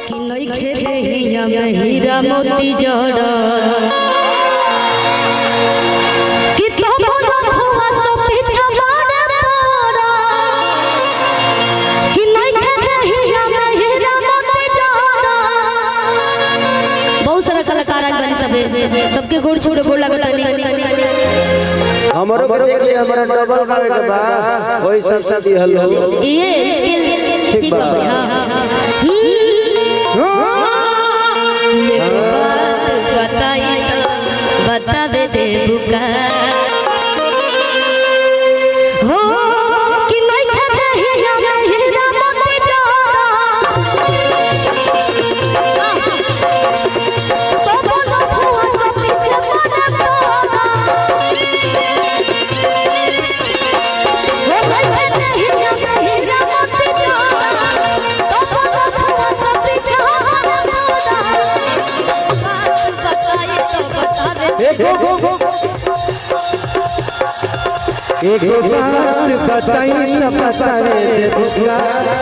कि नइखे देहिया में हीरा मोती जड़ कि तो बोलो फुआ सो पीछा मारे तोरा कि नइखे देहिया में हीरा मोती जड़ बहुत सारा कलाकार आज बनी सबे सबके गोड़ छोड़े गोड़ लगत हमरो के देख लिया हमारा डबल करे के बा वही सब सब दिहल हो ये इसके ठीक बा हां एक बात बताई तो बता दे दे बुका हो कि नहीं खाते ही हम हीरा मोती जोड़ा तो बोलो फुआ से पीछे पड़ा तोरा वो नहीं खाते ही हम हीरा मोती जोड़ा तो बोलो फुआ से पीछे पड़ा तोरा बात बताई तो बता दे एक बात बताई न बतावे दे बुका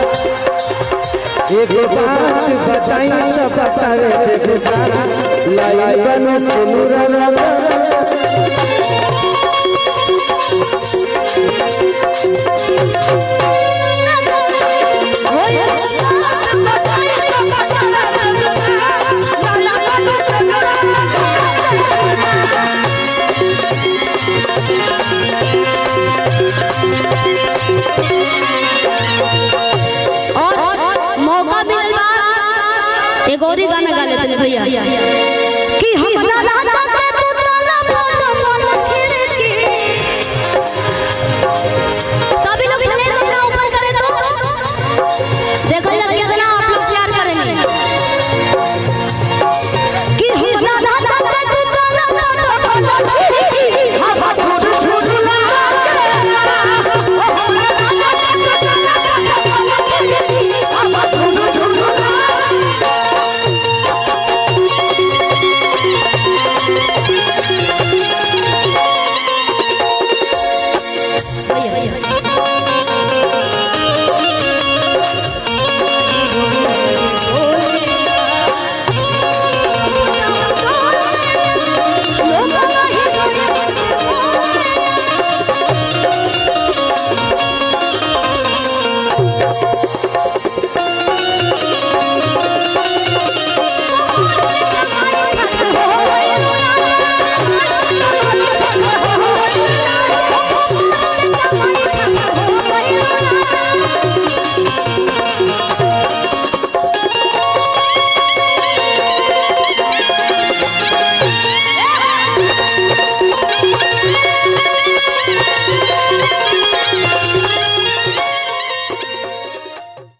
एक बात बताई न बतावे दे बुका लाई बन सुनुरा लगा और मौका मिलवा एक और ही गाना गा लेते हैं भैया कि हमरा राजा के तू ताला बोलो बोलो खिड़की सभी लोग प्लीज अपना ऊपर करें तो देखो ये